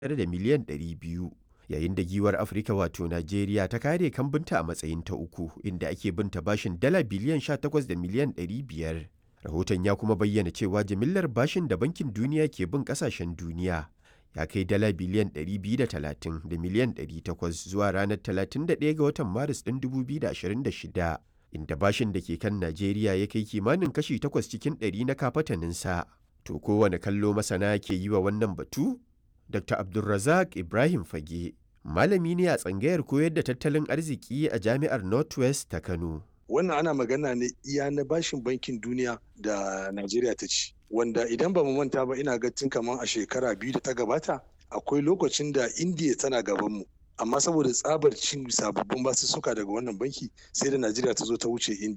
da miliyan 200 yayin da giwar afirka wato najeriya ta kare kambunta a matsayin ta uku inda ake binta bashin dala biliyan 18 da miliyan 500 rahoton ya kuma bayyana cewa jimillar bashin da bankin duniya ke bin kasashen duniya ya kai dala biliyan 230 da miliyan 800 zuwa ranar 31 ga watan maris ɗin 2026 inda bashin da ke kan najeriya ya kai kimanin kashi 8 cikin 100 na kafataninsa to kowane kallo masana ke yi wa wannan batu dr abdulrazak ibrahim fage malami ne a tsangayar koyar da tattalin arziki a jami'ar northwest ta kano wannan ana magana ne iya na bashin bankin duniya da najeriya ta ci wanda idan ba mu manta ba ina ga tun kamar a shekara biyu da ta gabata akwai lokacin da indiya tana gaban mu amma saboda tsabar cin sababbin basussuka daga wannan banki sai da najeriya ta zo ta wuce indiya